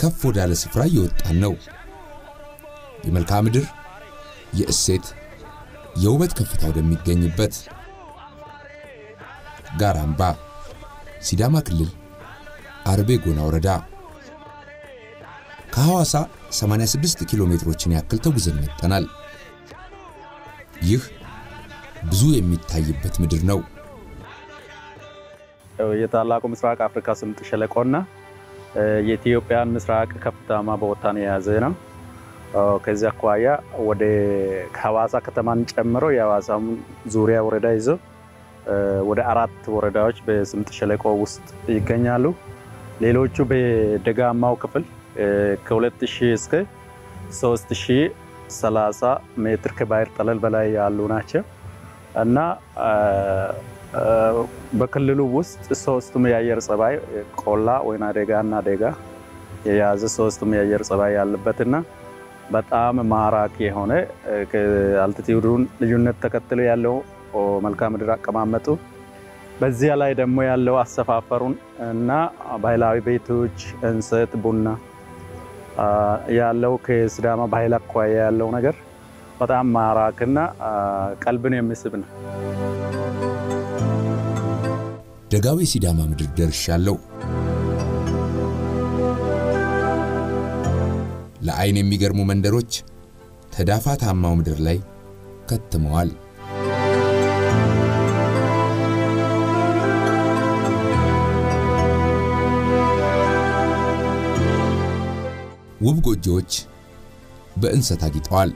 ከፍ ወዳለ ስፍራ እየወጣን ነው። የመልክዓ ምድር፣ የእሴት፣ የውበት ከፍታ ወደሚገኝበት ጋራምባ ሲዳማ ክልል አርቤ ጎና ወረዳ ከሐዋሳ 86 ኪሎ ሜትሮችን ያክል ተጉዘን መጥተናል። ይህ ብዙ የሚታይበት ምድር ነው። የታላቁ ምስራቅ አፍሪካ ስምጥ ሸለቆና የኢትዮጵያን ምስራቅ ከፍታማ ቦታን የያዘ ነው። ከዚህ አኳያ ወደ ሐዋሳ ከተማን ጨምሮ የሐዋሳም ዙሪያ ወረዳ ይዞ ወደ አራት ወረዳዎች በስምጥ ሸለቆ ውስጥ ይገኛሉ። ሌሎቹ በደጋማው ክፍል ከ2000 እስከ 3030 ሜትር ከባህር ጠለል በላይ ያሉ ናቸው እና በክልሉ ውስጥ ሶስቱም የአየር ጸባይ ቆላ፣ ወይና ደጋ እና ደጋ የያዘ ሶስቱም የአየር ጸባይ ያለበትና በጣም ማራኪ የሆነ አልቲቲዩዱን ልዩነት ተከትሎ ያለው መልክዓ ምድር አቀማመጡ በዚያ ላይ ደግሞ ያለው አሰፋፈሩን እና ባህላዊ ቤቶች፣ እንሰት፣ ቡና ያለው ከሲዳማ ባህል አኳያ ያለው ነገር በጣም ማራክና ቀልብን የሚስብ ነው። ደጋዊ ሲዳማ ምድር ደርሻለሁ። ለዓይን የሚገርሙ መንደሮች ተዳፋታማው ምድር ላይ ከትመዋል። ውብ ጎጆዎች በእንሰት አጊጠዋል።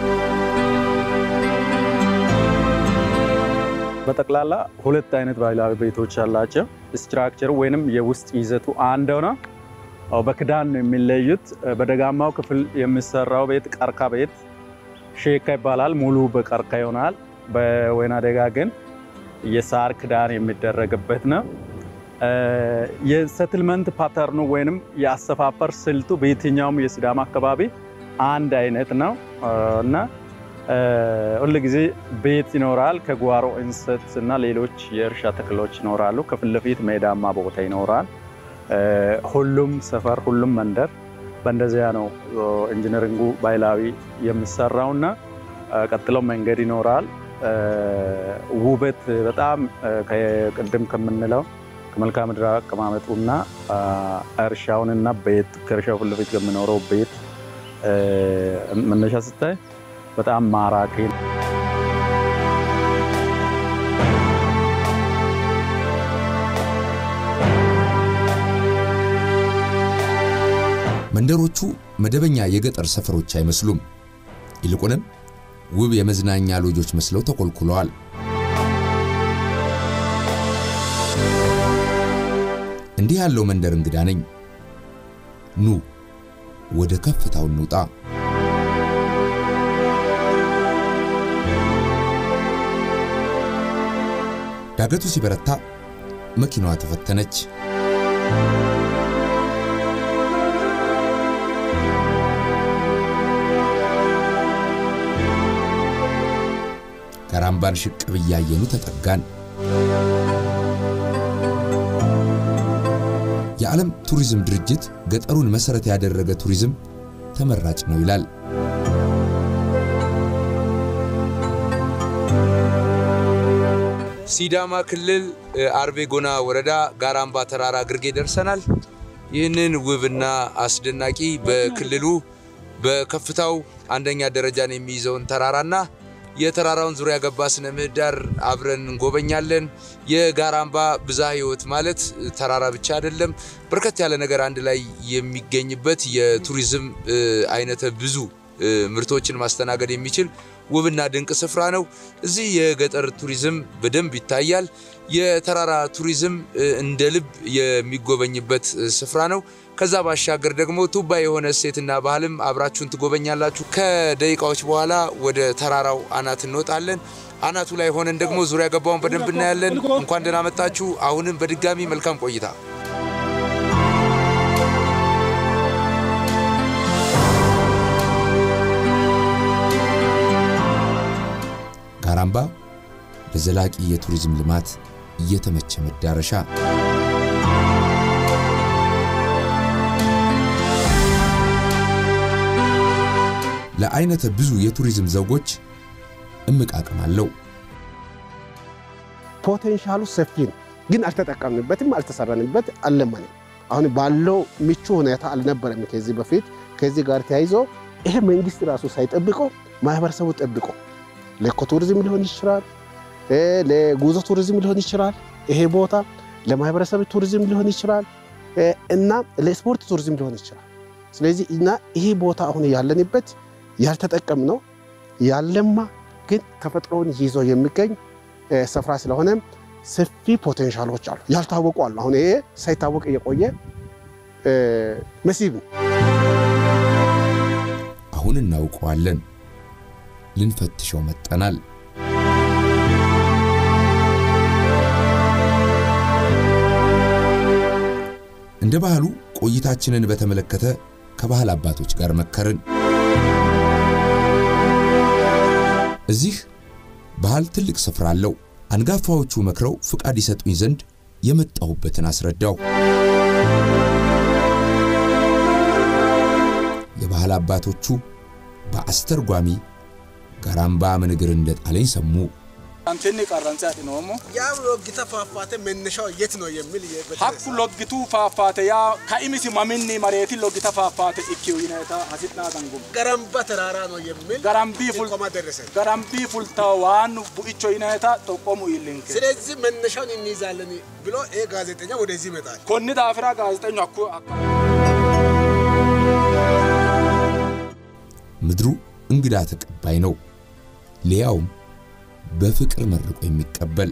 በጠቅላላ ሁለት አይነት ባህላዊ ቤቶች አላቸው። ስትራክቸሩ ወይንም የውስጥ ይዘቱ አንድ ነው። በክዳን ነው የሚለዩት። በደጋማው ክፍል የሚሰራው ቤት ቀርካ ቤት ሼካ ይባላል። ሙሉ በቀርካ ይሆናል። በወይና ደጋ ግን የሳር ክዳን የሚደረግበት ነው። የሴትልመንት ፓተርኑ ወይንም የአሰፋፈር ስልቱ በየትኛውም የሲዳማ አካባቢ አንድ አይነት ነው እና ሁል ጊዜ ቤት ይኖራል። ከጓሮ እንሰት እና ሌሎች የእርሻ ተክሎች ይኖራሉ። ከፊት ለፊት ሜዳማ ቦታ ይኖራል። ሁሉም ሰፈር፣ ሁሉም መንደር በእንደዚያ ነው ኢንጂነሪንጉ ባህላዊ የሚሰራውና ቀጥሎ መንገድ ይኖራል። ውበት በጣም ቅድም ከምንለው ከመልክዓ ምድር አቀማመጡና እርሻውንና ቤት ከእርሻው ፊት ለፊት ከሚኖረው ቤት መነሻ ስታይ በጣም ማራኪ ነው። መንደሮቹ መደበኛ የገጠር ሰፈሮች አይመስሉም። ይልቁንም ውብ የመዝናኛ ሎጆች መስለው ተኮልኩለዋል። እንዲህ ያለው መንደር እንግዳ ነኝ። ኑ ወደ ከፍታው እንውጣ። ዳገቱ ሲበረታ መኪናዋ ተፈተነች። ጋራምባን ሽቅብ እያየኑ ተጠጋን። የዓለም ቱሪዝም ድርጅት ገጠሩን መሠረት ያደረገ ቱሪዝም ተመራጭ ነው ይላል። ሲዳማ ክልል አርቤ ጎና ወረዳ ጋራምባ ተራራ ግርጌ ደርሰናል። ይህንን ውብና አስደናቂ በክልሉ በከፍታው አንደኛ ደረጃን የሚይዘውን ተራራና የተራራውን ዙሪያ ገባ ስነ ምህዳር አብረን እንጎበኛለን። የጋራምባ ብዝሃ ሕይወት ማለት ተራራ ብቻ አይደለም፣ በርከት ያለ ነገር አንድ ላይ የሚገኝበት የቱሪዝም አይነተ ብዙ ምርቶችን ማስተናገድ የሚችል ውብና ድንቅ ስፍራ ነው። እዚህ የገጠር ቱሪዝም በደንብ ይታያል። የተራራ ቱሪዝም እንደ ልብ የሚጎበኝበት ስፍራ ነው። ከዛ ባሻገር ደግሞ ቱባ የሆነ እሴትና ባህልም አብራችሁን ትጎበኛላችሁ። ከደቂቃዎች በኋላ ወደ ተራራው አናት እንወጣለን። አናቱ ላይ ሆነን ደግሞ ዙሪያ ገባውን በደንብ እናያለን። እንኳን ደህና መጣችሁ። አሁንም በድጋሚ መልካም ቆይታ። ጋራምባ ለዘላቂ የቱሪዝም ልማት እየተመቸ መዳረሻ ለአይነተ ብዙ የቱሪዝም ዘውጎች እምቅ አቅም አለው። ፖቴንሻሉ ሰፊ ነው፣ ግን አልተጠቀምንበትም፣ አልተሰራንበት፣ አልለማንም። አሁን ባለው ምቹ ሁኔታ አልነበረም ከዚህ በፊት። ከዚህ ጋር ተያይዞ ይሄ መንግስት ራሱ ሳይጠብቆ ማህበረሰቡ ጠብቆ ለኢኮ ቱሪዝም ሊሆን ይችላል፣ ለጉዞ ቱሪዝም ሊሆን ይችላል፣ ይሄ ቦታ ለማህበረሰብ ቱሪዝም ሊሆን ይችላል እና ለስፖርት ቱሪዝም ሊሆን ይችላል። ስለዚህ እና ይሄ ቦታ አሁን ያለንበት ያልተጠቀምነው ያለማ ግን ተፈጥሮውን ይዞ የሚገኝ ስፍራ ስለሆነ ሰፊ ፖቴንሻሎች አሉ፣ ያልታወቁ አሉ። አሁን ይሄ ሳይታወቅ የቆየ መስህብ ነው። አሁን እናውቀዋለን፣ ልንፈትሸው መጠናል። እንደ ባህሉ ቆይታችንን በተመለከተ ከባህል አባቶች ጋር መከርን። እዚህ ባህል ትልቅ ስፍራ አለው። አንጋፋዎቹ መክረው ፍቃድ ይሰጡኝ ዘንድ የመጣሁበትን አስረዳው። የባህል አባቶቹ በአስተርጓሚ ጋራምባ ምን እግር እንደጣለኝ ሰሙ። አንቴኒ ቀረንሳ ዲኖሞ ያ ሎጊታ ፏፏቴ መነሻው የት ነው የሚል ሀኩ ሎጊቱ ፋፋቴ ያ ከኢሚሲ ማሚኒ መሬቲ ሎጊታ ፋፋቴ ኢኪው ይነታ ሀሲጥና ገንጉም ገረምባ ተራራ ነው የሚል ገራምቢ ፉል ጥቆማ ደረሰን። ገራምቢ ፉልታ ዋኑ ቡኢቾ ይነታ ጠቆሙ ይልንክ ስለዚህ መነሻውን እንይዛለን ብሎ ይሄ ጋዜጠኛ ወደዚህ ይመጣል። ኮኒ ዳፍራ ጋዜጠኛ አኩ አካ ምድሩ እንግዳ ተቀባይ ነው። ሊያውም በፍቅር መርቆ የሚቀበል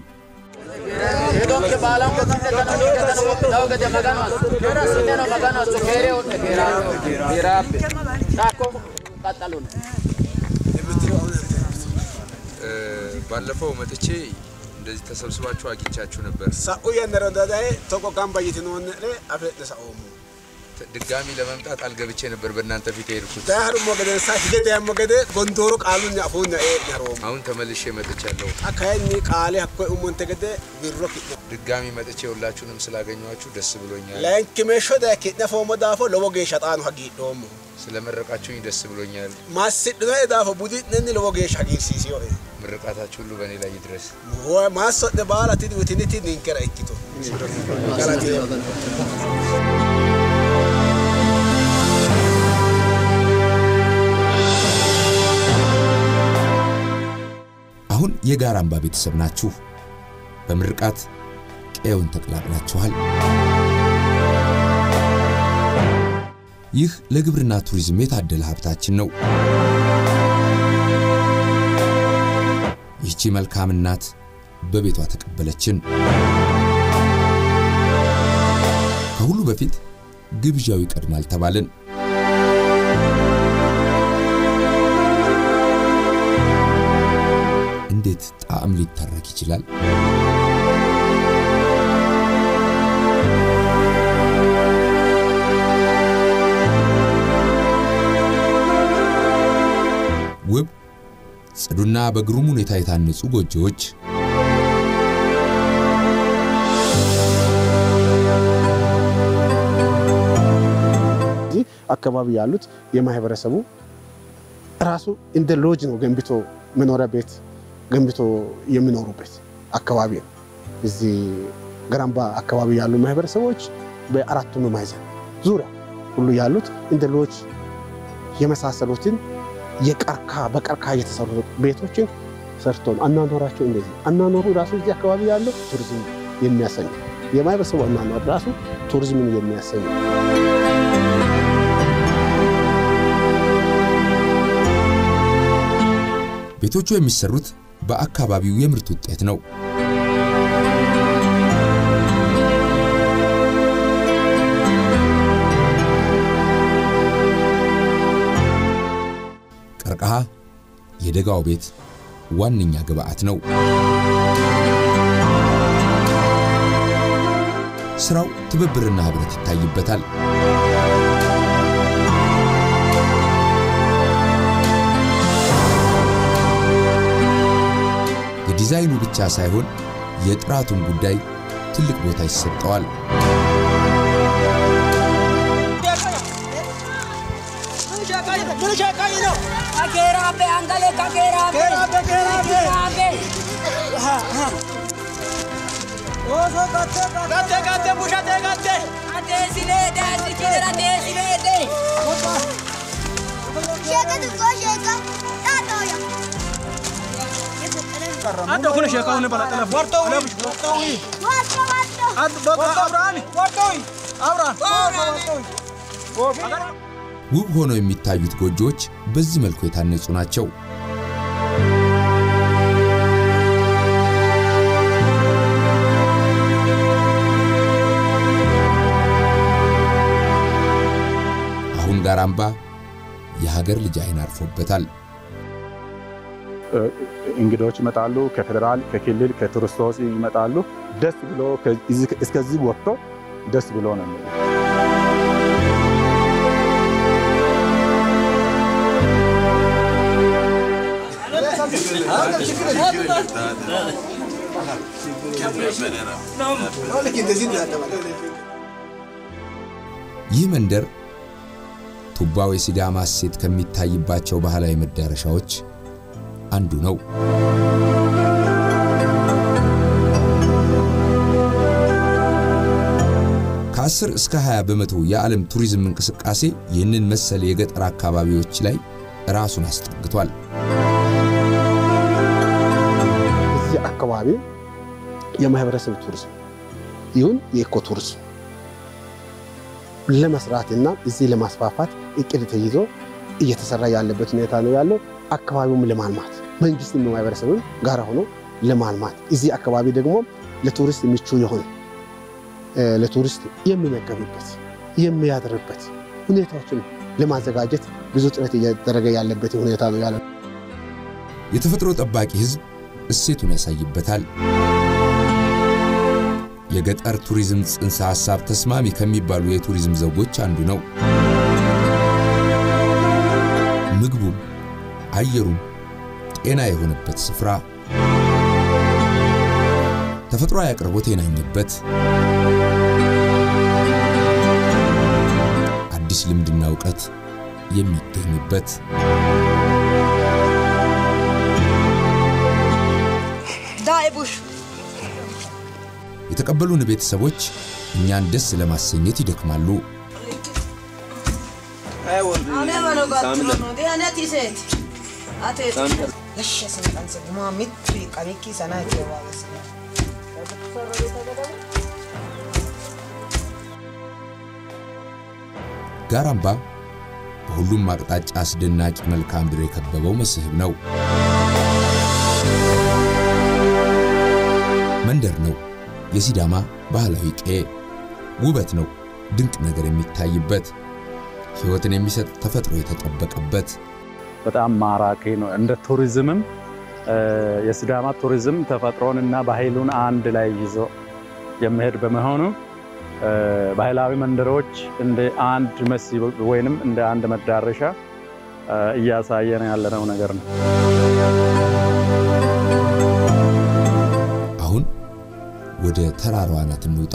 ባለፈው መጥቼ እንደዚህ ተሰብስባችሁ አግኝቻችሁ ነበር። ሳኡ የነረዳዳይ ቶቆ ጋምባ ይትኖን አፍለጥ ሳኡሙ ድጋሚ ለመምጣት አልገብቼ ነበር በእናንተ ፊት የሄድኩት። ዳህር ሞገደ ሳ ሂገደ ያሞገደ ጎንዶሮ ቃሉን ያፉን ኤ ያሮሙ አሁን ተመልሼ መጥቻለሁ። አካይኒ ቃሌ አኮ ኡሞን ተገደ ቢሮ ኪ ድጋሚ መጥቼ ሁላችሁንም ስላገኘኋችሁ ደስ ብሎኛል። ላንኪ ሜሾ ዳ ኪነ ፎሞ ዳፎ ለወገ ሸጣኑ ሀጊ ዶሙ ስለመረቃችሁኝ ደስ ብሎኛል። ማስድኖ ዳፎ ቡዲ ነኒ ለወገ ሻጊ ሲሲዮ ምርቃታችሁ ሁሉ በእኔ ላይ ይድረስ። ማሶ ደ ባላ ቲዲ ወቲኒቲ ኒንከራ ኢኪቶ ጋላቲ አሁን የጋራምባ ቤተሰብ ናችሁ። በምርቃት ቀየውን ተቀላቅላችኋል። ይህ ለግብርና ቱሪዝም የታደለ ሀብታችን ነው። ይህቺ መልካም እናት በቤቷ ተቀበለችን። ከሁሉ በፊት ግብዣው ይቀድማል ተባልን። እንዴት ጣዕም ሊተረክ ይችላል? ውብ ጽዱና በግሩም ሁኔታ የታነጹ ጎጆዎች፣ እዚህ አካባቢ ያሉት የማህበረሰቡ ራሱ እንደ ሎጅ ነው ገንብቶ መኖሪያ ቤት ገንብቶ የሚኖሩበት አካባቢ ነው። እዚህ ገራምባ አካባቢ ያሉ ማህበረሰቦች በአራቱም ማዕዘን ዙሪያ ሁሉ ያሉት እንደ ሎጅ የመሳሰሉትን የቀርካ በቀርካ የተሰሩ ቤቶችን ሰርቶ ነው አናኖራቸው። እንደዚህ አናኖሩ ራሱ እዚህ አካባቢ ያለው ቱሪዝም የሚያሰኝ የማህበረሰቡ አናኖር ራሱ ቱሪዝምን የሚያሰኝ ቤቶቹ የሚሰሩት በአካባቢው የምርት ውጤት ነው። ቀርከሃ የደጋው ቤት ዋነኛ ግብዓት ነው። ስራው ትብብርና ህብረት ይታይበታል። የዲዛይኑ ብቻ ሳይሆን የጥራቱን ጉዳይ ትልቅ ቦታ ይሰጠዋል። ምን ሻቃይ ነው? Kakerabe, angale kakerabe. Kerabe, kerabe. Kakerabe. Oso gatte gatte gatte bushate gatte. Adesilede, asikidera adesilede. Şaka tuttu şaka. Tatoya. Adda kun sheeka hunne bala tala. Warto wi. Warto wi. Vasto vasto. Ad baka abrani. Warto wi. አብራን ውብ ሆነው የሚታዩት ጎጆዎች በዚህ መልኩ የታነጹ ናቸው። አሁን ጋራምባ የሀገር ልጅ አይን አርፎበታል። እንግዶች ይመጣሉ። ከፌዴራል፣ ከክልል፣ ከቱሪስቶች ይመጣሉ። ደስ ብሎ ከዚህ- እስከዚህ ወጥቶ ደስ ብሎ ነው የሚሄዱት። ይህ መንደር ቱባው የሲዳማ እሴት ከሚታይባቸው ባህላዊ መዳረሻዎች አንዱ ነው። ከ10 እስከ 20 በመቶ የዓለም ቱሪዝም እንቅስቃሴ ይህንን መሰል የገጠር አካባቢዎች ላይ ራሱን አስጠግቷል። እዚህ አካባቢ የማህበረሰብ ቱሪዝም ይሁን የኢኮ ቱሪዝም ለመስራትና እዚህ ለማስፋፋት እቅድ ተይዞ እየተሰራ ያለበት ሁኔታ ነው ያለው። አካባቢውም ለማልማት መንግስትም ማህበረሰብም ጋር ሆኖ ለማልማት እዚህ አካባቢ ደግሞ ለቱሪስት ምቹ የሆነ እ፣ ለቱሪስት የሚመገብበት የሚያድርበት ሁኔታዎችን ለማዘጋጀት ብዙ ጥረት እየተደረገ ያለበት ሁኔታ ነው ያለው። የተፈጥሮ ጠባቂ ሕዝብ እሴቱን ያሳይበታል። የገጠር ቱሪዝም ጽንሰ ሐሳብ ተስማሚ ከሚባሉ የቱሪዝም ዘውጎች አንዱ ነው። ምግቡም አየሩም ጤና የሆነበት ስፍራ፣ ተፈጥሯዊ አቅርቦት የናኘበት፣ አዲስ ልምድና እውቀት የሚገኝበት ዳይቡሽ የተቀበሉን ቤተሰቦች እኛን ደስ ለማሰኘት ይደክማሉ። አኔ በለጋት ነው ዲያኔ ቲሴት አቴት እሺ ስንቀን ስግማ ሚት ቀሚኪ ሰና ይተዋለስ ጋራምባ በሁሉም አቅጣጫ አስደናቂ መልክዓ ምድር የከበበው መስህብ ነው። መንደር ነው። የሲዳማ ባህላዊ ቀዬ ውበት ነው። ድንቅ ነገር የሚታይበት ሕይወትን የሚሰጥ ተፈጥሮ የተጠበቀበት በጣም ማራኪ ነው። እንደ ቱሪዝምም እ፣ የሲዳማ ቱሪዝም ተፈጥሮን እና ባህሉን አንድ ላይ ይዞ የሚሄድ በመሆኑ እ፣ ባህላዊ መንደሮች እንደ አንድ መስህብ ወይንም እንደ አንድ መዳረሻ እ፣ እያሳየን ያለነው ነገር ነው። አሁን ወደ ተራራዋ አናት እንውጣ።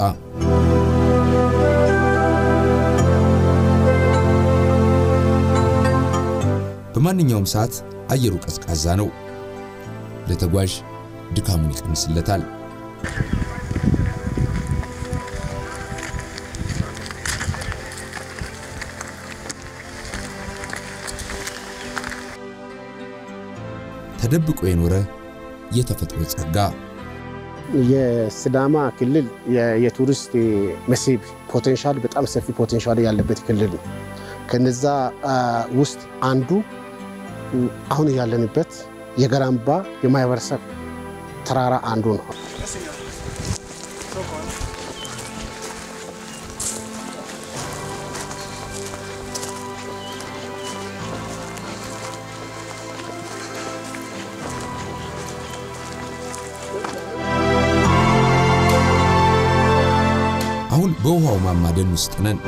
በማንኛውም ሰዓት አየሩ ቀዝቃዛ ነው። ለተጓዥ ድካሙን ይቀንስለታል። ተደብቆ የኖረ የተፈጥሮ ጸጋ የሲዳማ ክልል የ- የቱሪስት መስህብ ፖቴንሻል በጣም ሰፊ ፖቴንሻል ያለበት ክልል ነው። ከነዛ አ፣ ውስጥ አንዱ ም፣ አሁን ያለንበት የገራምባ የማህበረሰብ ተራራ አንዱ ነው። አሁን በውሃው ማማ ደን ውስጥ ነን።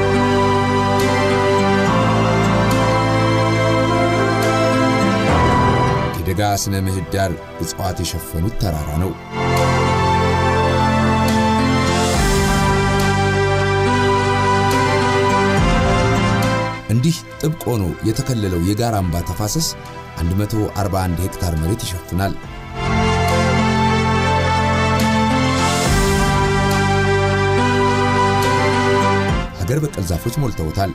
የደጋ ስነ ምህዳር እጽዋት የሸፈኑት ተራራ ነው። እንዲህ ጥብቅ ሆኖ የተከለለው የጋራምባ ተፋሰስ 141 ሄክታር መሬት ይሸፍናል። ሀገር በቀል ዛፎች ሞልተውታል።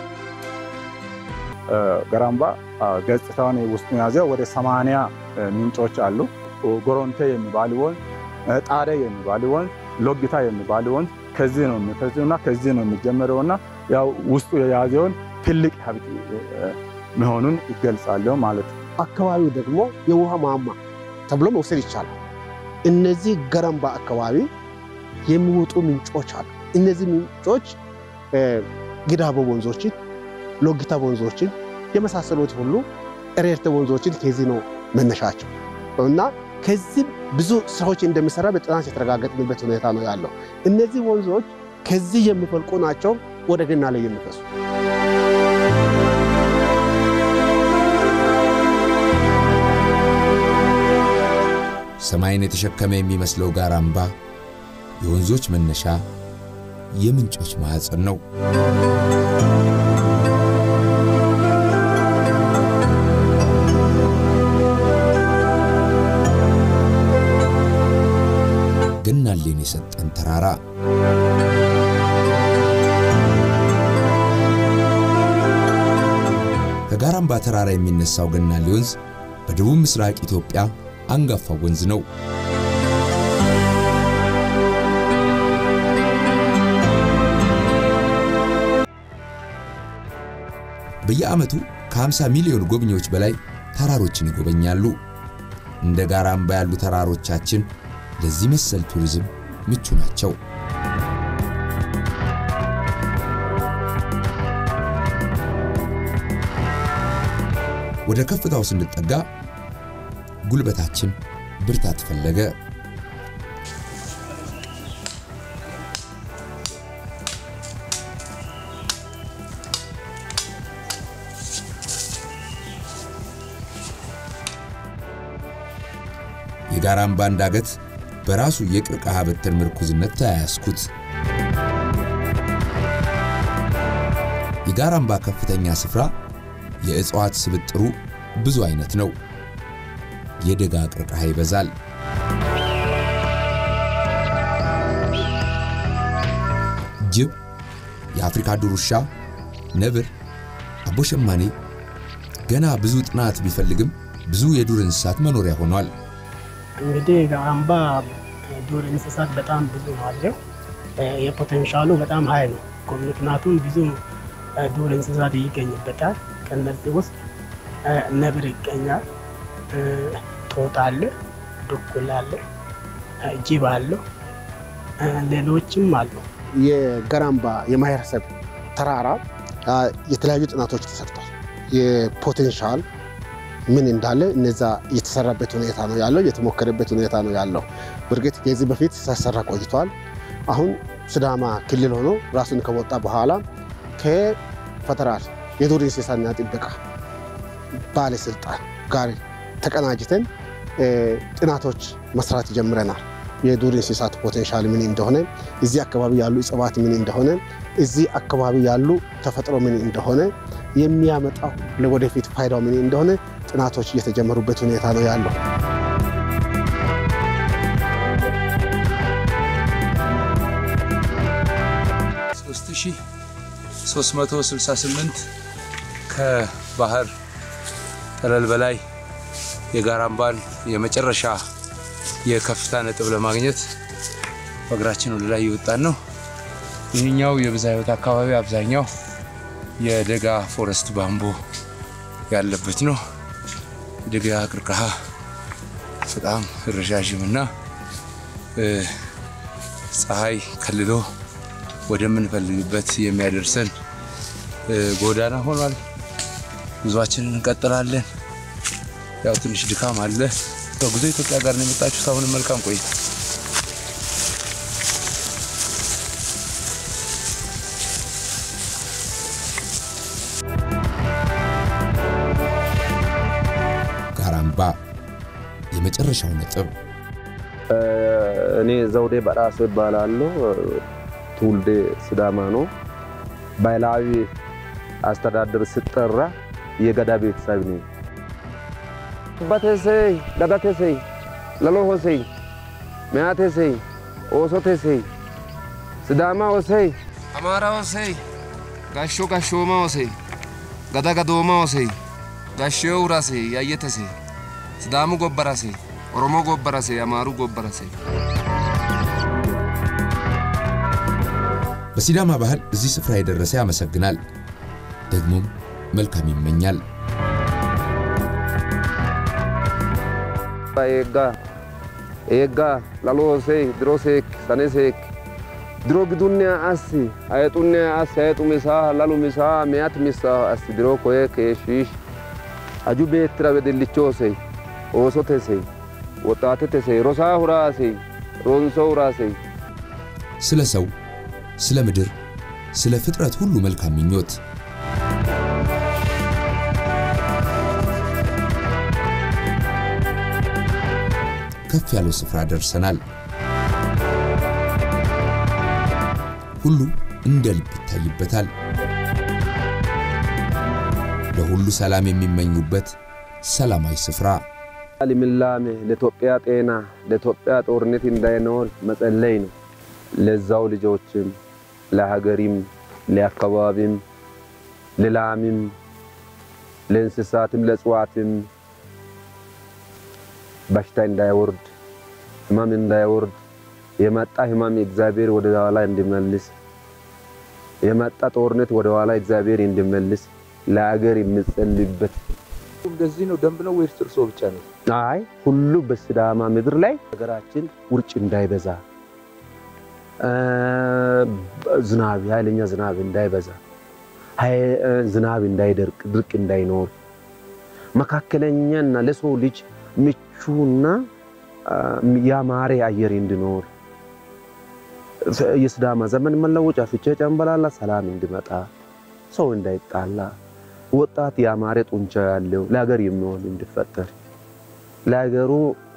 ገራምባ ገጽታውን ውስጡ የያዘ ወደ ሰማንያ ምንጮች አሉ። ጎሮንቴ የሚባል ወንዝ፣ ጣደ የሚባል ወንዝ፣ ሎጊታ የሚባል ወንዝ ከዚህ ነው የሚፈሱና ከዚህ ነው የሚጀመረውና ያው ውስጡ የያዘውን ትልቅ ሀብት መሆኑን ይገልጻል ማለት ነው። አካባቢው ደግሞ የውሃ ማማ ተብሎ መውሰድ ይቻላል። እነዚህ ገረምባ አካባቢ የሚወጡ ምንጮች አሉ። እነዚህ ምንጮች ግዳቦ ወንዞችን፣ ሎጊታ ወንዞችን የመሳሰሉት ሁሉ ኤሬርተ ወንዞችን ከዚህ ነው መነሻቸው እና ከዚህ ብዙ ስራዎች እንደሚሰራ በጥናት የተረጋገጥንበት ሁኔታ ነው ያለው። እነዚህ ወንዞች ከዚህ የሚፈልቁ ናቸው ወደ ገና ላይ የሚፈሱ ሰማይን የተሸከመ የሚመስለው ጋራምባ የወንዞች መነሻ፣ የምንጮች ማዕፀን ነው። ገናሌን የሰጠን ተራራ ከጋራምባ ተራራ የሚነሳው ገናሌ ወንዝ በደቡብ ምስራቅ ኢትዮጵያ አንጋፋው ወንዝ ነው። በየዓመቱ ከ50 ሚሊዮን ጎብኚዎች በላይ ተራሮችን ይጎበኛሉ። እንደ ጋራምባ ያሉ ተራሮቻችን ለዚህ መሰል ቱሪዝም ምቹ ናቸው። ወደ ከፍታው ስንጠጋ ጉልበታችን ብርታት ፈለገ። የጋራምባን ዳገት በራሱ የቅርቅሃ በትር ምርኩዝነት ተያያዝኩት። የጋራምባ ከፍተኛ ስፍራ የእጽዋት ስብጥሩ ብዙ አይነት ነው። የደጋ ቅርቅሃ ይበዛል። ጅብ፣ የአፍሪካ ዱር ውሻ፣ ነብር፣ አቦሸማኔ ገና ብዙ ጥናት ቢፈልግም ብዙ የዱር እንስሳት መኖሪያ ሆኗል። እንግዲህ ጋራምባ ዱር እንስሳት በጣም ብዙ አለው። የፖቴንሻሉ በጣም ሀይ ነው። ምክንያቱም ብዙ ዱር እንስሳት ይገኝበታል። ከነዚህ ውስጥ ነብር ይገኛል፣ ጦጣ አለ፣ ድኩላ አለ፣ ጅብ አለው፣ ሌሎችም አሉ። የገራምባ የማህበረሰብ ተራራ የተለያዩ ጥናቶች ተሰርቷል። የፖቴንሻል ምን እንዳለ እነዛ የተሰራበት ሁኔታ ነው ያለው፣ የተሞከረበት ሁኔታ ነው ያለው። በእርግጥ ከዚህ በፊት ሲሰራ ቆይቷል። አሁን ሲዳማ ክልል ሆኖ ራሱን ከወጣ በኋላ ከፌደራል የዱር እንስሳና ጥበቃ ባለስልጣን ጋር ተቀናጅተን ጥናቶች መስራት ጀምረናል። የዱር እንስሳት ፖቴንሻል ምን እንደሆነ፣ እዚህ አካባቢ ያሉ እጽዋት ምን እንደሆነ፣ እዚህ አካባቢ ያሉ ተፈጥሮ ምን እንደሆነ፣ የሚያመጣው ለወደፊት ፋይዳው ምን እንደሆነ ጥናቶች እየተጀመሩበት ሁኔታ ነው ያለው። ሶስት ሺህ ሶስት መቶ ስልሳ ስምንት ከባህር ጠለል በላይ የጋራምባን የመጨረሻ የከፍታ ነጥብ ለማግኘት በእግራችን ወደ ላይ እየወጣን ነው። ይህኛው የብዝሃ ሕይወት አካባቢ አብዛኛው የደጋ ፎረስት ባምቦ ያለበት ነው። የደጋ ቅርቅሃ በጣም ረዣዥምና ፀሐይ ከልሎ ወደምንፈልግበት የሚያደርሰን ጎዳና ሆኗል። ጉዟችንን እንቀጥላለን። ያው ትንሽ ድካም አለ። በጉዞ ኢትዮጵያ ጋር ነው የመጣችሁት። አሁንም መልካም ቆይታ። ጋራምባ የመጨረሻው ነጥብ እኔ ዘውዴ በራሶ ይባላለሁ። ትውልዴ ሲዳማ ነው። ባህላዊ አስተዳደር ስጠራ የገዳ ቤተሰብ ነኝ። በቴሴይ ገዳቴሴይ ለሎሆሴይ ሚያቴሴይ ኦሶቴሴይ ሲዳማ ሆሴይ አማራ ሆሴይ ጋሾ ጋሾማ ሆሴይ ገዳ ገዶማ ሆሴይ ጋሾ ውራሴ ያየተሴ ሲዳሙ ጎበራሴ ኦሮሞ ጎበራሴ አማሩ ጎበራሴ በሲዳማ ባህል እዚህ ስፍራ የደረሰ ያመሰግናል፣ ደግሞም መልካም ይመኛል። ኤጋ ኤጋ ላሎሴይ ድሮሴክ ሰኔሴክ ድሮ ግዱኒያ አስ አየጡኒያ አስ አየጡ ሚሳ ላሉ ሚሳ ሚያት ሚሳ አስ ድሮ ኮዬ ከሽሽ አጁ ቤትራ በድልቾሴይ ኦሶቴሴይ ወጣቴቴሴይ ሮሳ ሁራሴይ ሮንሶ ሁራሴይ ስለ ሰው፣ ስለ ምድር፣ ስለ ፍጥረት ሁሉ መልካም ምኞት ከፍ ያለው ስፍራ ደርሰናል። ሁሉ እንደ ልብ ይታይበታል። ለሁሉ ሰላም የሚመኙበት ሰላማዊ ስፍራ ልምላሜ ለኢትዮጵያ ጤና ለኢትዮጵያ ጦርነት እንዳይኖር መጸለይ ነው። ለዛው ልጆችም ለሀገሪም ለአካባቢም ለላምም ለእንስሳትም ለእጽዋትም በሽታ እንዳይወርድ ህመም እንዳይወርድ የመጣ ህመም እግዚአብሔር ወደ ኋላ እንዲመልስ የመጣ ጦርነት ወደ ኋላ እግዚአብሔር እንዲመልስ ለሀገር የሚጸልይበት እንደዚህ ነው። ደንብ ነው ወይስ እርሶ ብቻ ነው? አይ ሁሉ በሲዳማ ምድር ላይ ሀገራችን ውርጭ እንዳይበዛ ዝናብ ኃይለኛ ዝናብ እንዳይበዛ ዝናብ እንዳይደርቅ ድርቅ እንዳይኖር መካከለኛና ለሰው ልጅ ምቹና ያማረ አየር እንዲኖር የሲዳማ ዘመን መለወጫ ፍቼ ጨምበላላ ሰላም እንዲመጣ ሰው እንዳይጣላ ወጣት ያማረ ጡንቻ ያለው ለሀገር የሚሆን እንዲፈጠር ለሀገሩ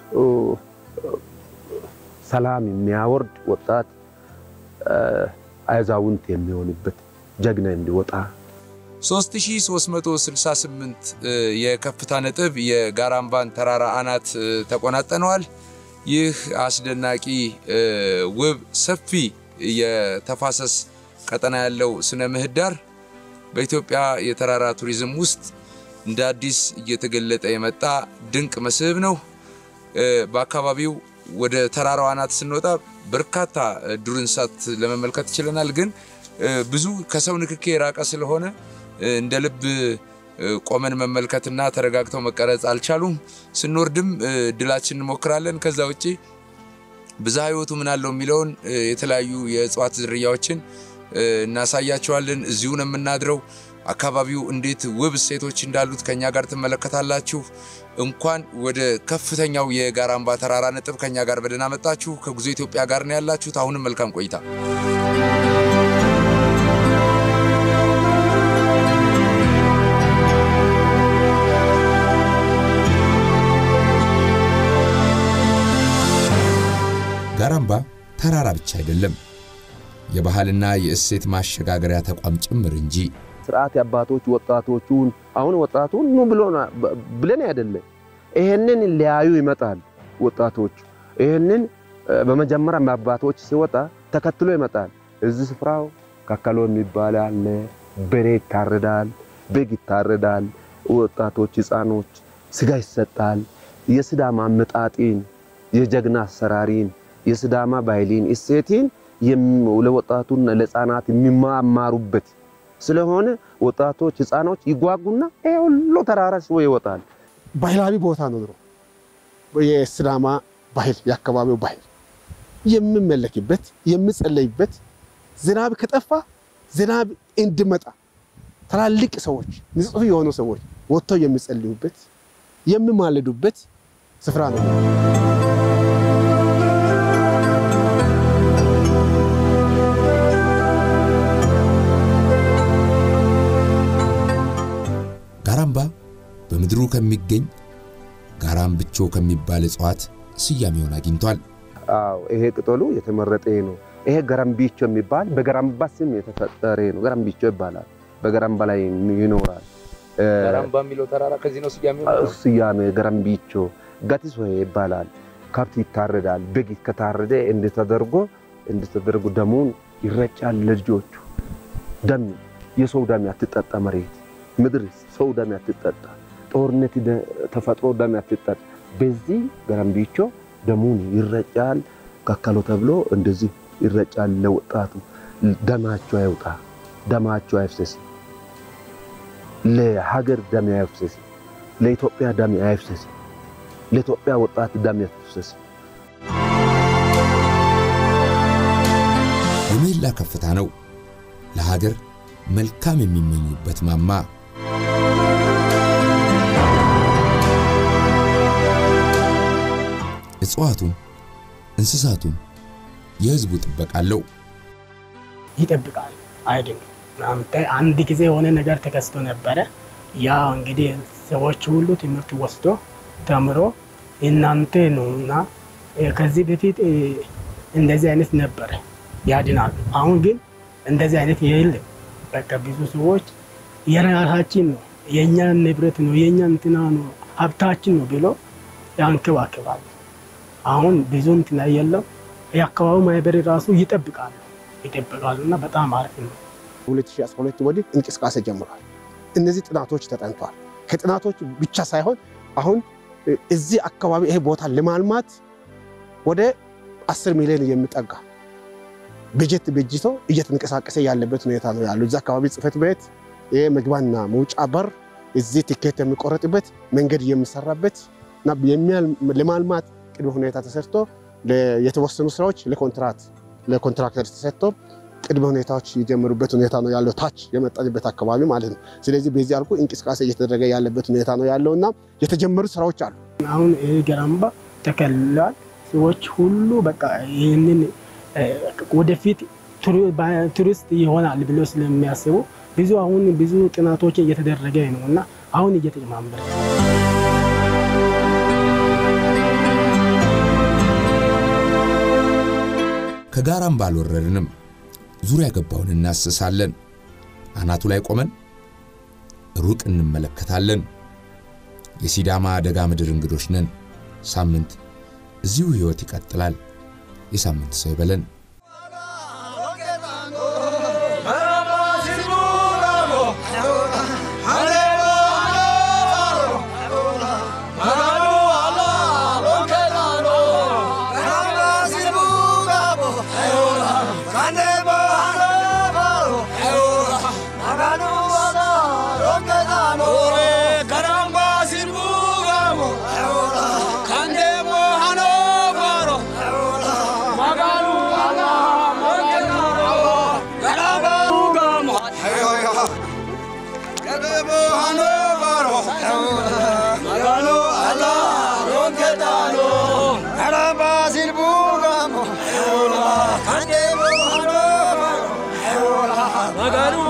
ሰላም የሚያወርድ ወጣት አዛውንት የሚሆንበት ጀግና እንዲወጣ 3368 የከፍታ ነጥብ የጋራምባን ተራራ አናት ተቆናጠነዋል። ይህ አስደናቂ ውብ ሰፊ የተፋሰስ ቀጠና ያለው ስነ ምህዳር በኢትዮጵያ የተራራ ቱሪዝም ውስጥ እንደ አዲስ እየተገለጠ የመጣ ድንቅ መስህብ ነው። በአካባቢው ወደ ተራራው አናት ስንወጣ በርካታ ዱር እንስሳት ለመመልከት ችለናል። ግን ብዙ ከሰው ንክኬ የራቀ ስለሆነ እንደ ልብ ቆመን መመልከትና ተረጋግተው መቀረጽ አልቻሉም። ስንወርድም እድላችን እንሞክራለን። ከዛ ውጭ ብዝሃ ሕይወቱ ምን አለው የሚለውን የተለያዩ የእጽዋት ዝርያዎችን እናሳያቸዋለን። እዚሁ ነው የምናድረው። አካባቢው እንዴት ውብ እሴቶች እንዳሉት ከኛ ጋር ትመለከታላችሁ። እንኳን ወደ ከፍተኛው የጋራምባ ተራራ ነጥብ ከኛ ጋር በደህና መጣችሁ። ከጉዞ ኢትዮጵያ ጋር ነው ያላችሁት። አሁንም መልካም ቆይታ። ጋራምባ ተራራ ብቻ አይደለም፣ የባህልና የእሴት ማሸጋገሪያ ተቋም ጭምር እንጂ። ስርዓት የአባቶች ወጣቶቹን አሁን ወጣቱን ኑ ብሎ ብለን አይደለም፣ ይሄንን ሊያዩ ይመጣል ወጣቶች። ይሄንን በመጀመሪያ አባቶች ሲወጣ ተከትሎ ይመጣል። እዚህ ስፍራው ካካሎ የሚባል አለ፣ በሬ ይታረዳል፣ በግ ይታረዳል። ወጣቶች፣ ህፃኖች ስጋ ይሰጣል። የሲዳማ አመጣጢን፣ የጀግና አሰራሪን፣ የሲዳማ ባህሊን እሴቲን ለወጣቱና ለህፃናት የሚማማሩበት ስለሆነ ወጣቶች ህፃኖች ይጓጉና ይሄ ሁሉ ተራራ ስቦ ይወጣል። ባህላዊ ቦታ ነው። ድሮ የሲዳማ ባህል የአካባቢው ባህል የምመለክበት የምጸለይበት ዝናብ ከጠፋ ዝናብ እንዲመጣ ትላልቅ ሰዎች ንጹህ የሆኑ ሰዎች ወጥተው የሚጸልዩበት የሚማልዱበት ስፍራ ነው። ጋራምባ በምድሩ ከሚገኝ ጋራምብቾ ከሚባል እጽዋት ስያሜውን አግኝቷል። አዎ ይሄ ቅጠሉ የተመረጠ ነው። ይሄ ገረምቢቾ የሚባል በገራምባ ስም የተፈጠረ ነው። ገረምቢቾ ይባላል። በገራምባ ላይ ይኖራል። ጋራምባ የሚለው ተራራ ከዚህ ነው ስያሜው። ስያሜ ገረምቢቾ ጋቲሶ ይባላል። ከብት ይታረዳል። በግ ከታረደ እንድተደርጎ እንድተደርጎ ደሙን ይረጫል ለልጆቹ። ደም የሰው ደም ያትጠጣ መሬት ምድር ሰው ደም ያትጠጣ ጦርነት ተፈጥሮ ደም ያትጠጣ። በዚህ ገረምቢቾ ደሙን ይረጫል። ከከሎ ተብሎ እንደዚህ ይረጫል። ለወጣቱ ደማቸው አይውጣ፣ ደማቸው አይፍሰስ፣ ለሀገር ደም አይፍሰስ፣ ለኢትዮጵያ ደም አይፍሰስ፣ ለኢትዮጵያ ወጣት ደም አይፍሰስ። የምህላ ከፍታ ነው ለሀገር መልካም የሚመኙበት ማማ። እጽዋቱም እንስሳቱም የህዝቡ ጥበቃ አለው። ይጠብቃል አይደለም። አንተ አንድ ጊዜ የሆነ ነገር ተከስቶ ነበረ። ያ እንግዲህ ሰዎች ሁሉ ትምህርት ወስዶ ተምሮ እናንተ ነው እና ከዚህ በፊት እንደዚህ አይነት ነበረ ያድናሉ። አሁን ግን እንደዚህ አይነት የለም። በቃ ብዙ ሰዎች የራሳችን ነው የእኛ ንብረት ነው የእኛ እንትና ነው ሀብታችን ነው ብሎ ያንከባክባሉ። አሁን ብዙ እንትና የለም። የአካባቢው ማህበር ራሱ ይጠብቃሉ ይጠብቃሉ እና በጣም አሪፍ ነው። 2012 ወዲህ እንቅስቃሴ ጀምሯል። እነዚህ ጥናቶች ተጠንቷል። ከጥናቶች ብቻ ሳይሆን አሁን እዚህ አካባቢ ይሄ ቦታ ለማልማት ወደ 10 ሚሊዮን የሚጠጋ በጀት በጅቶ እየተንቀሳቀሰ ያለበት ሁኔታ ነው ያለው። እዚህ አካባቢ ጽሕፈት ቤት የመግቢያና መውጫ በር፣ እዚህ ቲኬት የሚቆረጥበት መንገድ የሚሰራበት እና ለማልማት ቅድመ ሁኔታ ተሰርቶ የተወሰኑ ስራዎች ለኮንትራት ለኮንትራክተር ተሰጥቶ ቅድመ ሁኔታዎች የጀመሩበት ሁኔታ ነው ያለው፣ ታች የመጣንበት አካባቢ ማለት ነው። ስለዚህ በዚህ አልኩ እንቅስቃሴ እየተደረገ ያለበት ሁኔታ ነው ያለው እና የተጀመሩ ስራዎች አሉ። አሁን ይህ ገራምባ ተከልሏል። ሰዎች ሁሉ በቃ ይህንን ወደፊት ቱሪስት ይሆናል ብሎ ስለሚያስቡ ብዙ አሁን ብዙ ጥናቶች እየተደረገ ነው እና አሁን እየተጨማመረ ከጋራም ባልወረድንም ዙሪያ ገባውን እናስሳለን። አናቱ ላይ ቆመን ሩቅ እንመለከታለን። የሲዳማ ደጋ ምድር እንግዶች ነን። ሳምንት እዚሁ ሕይወት ይቀጥላል። የሳምንት ሰው ይበለን።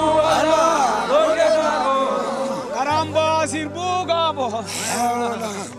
Caramba, sirbu gamo.